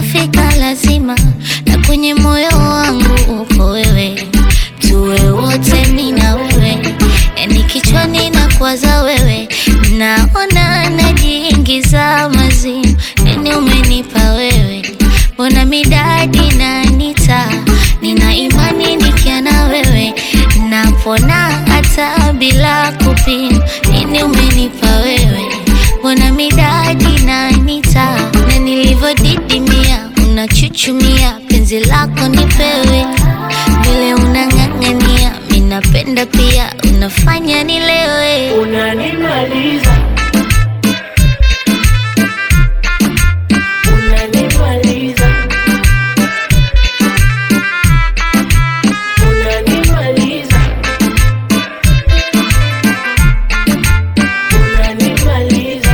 ukifika lazima, na kwenye moyo wangu uko wewe, tuwe wote mi na wewe, yani kichwani na kuwaza wewe, naona najiingiza mazimu, nini umenipa wewe, mbona midadi nanita, nina imani nikia na wewe, napona hata bila kupima, nini umenipa wewe, mbona midadi nanita, na nilivyodidimia unachuchumia, penzi lako nipewe, vile unang'ang'ania, minapenda pia, unafanya nilewe. Unanimaliza, unanimaliza, unanimaliza, unanimaliza.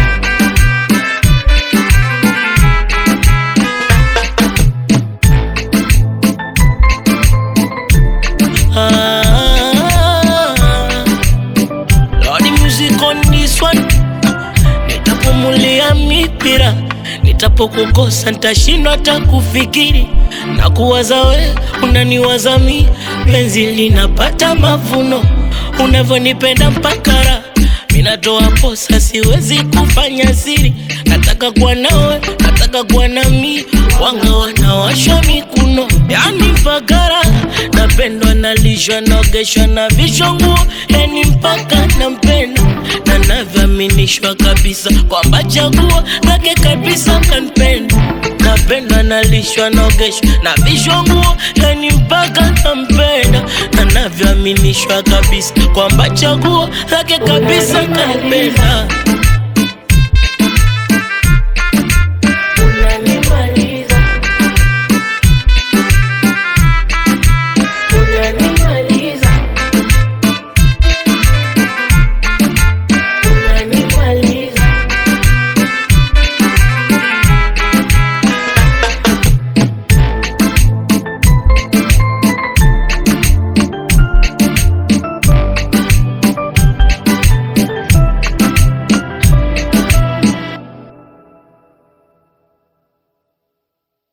Ah, Lordy music on this one. Nitapumulia mipira, nitapokukosa nitashindwa hata kufikiri na kuwaza we, unaniwaza mi, penzi linapata mavuno, unavyonipenda mpaka raha minatoa posa, siwezi kufanya siri, nataka kuwa nawe, nataka kuwa nami, wanga wanawashwa mikuno, yani mpaka raha napendwa, nalishwa, naogeshwa na vishwa nguo, yani mpaka nampenda na navyoaminishwa kabisa kwamba chaguo lake kabisa kanipenda napendwa nalishwa naogeshwa na vishwa nguo yani mpaka nampenda na navyoaminishwa kabisa kwamba chaguo lake kabisa kanipenda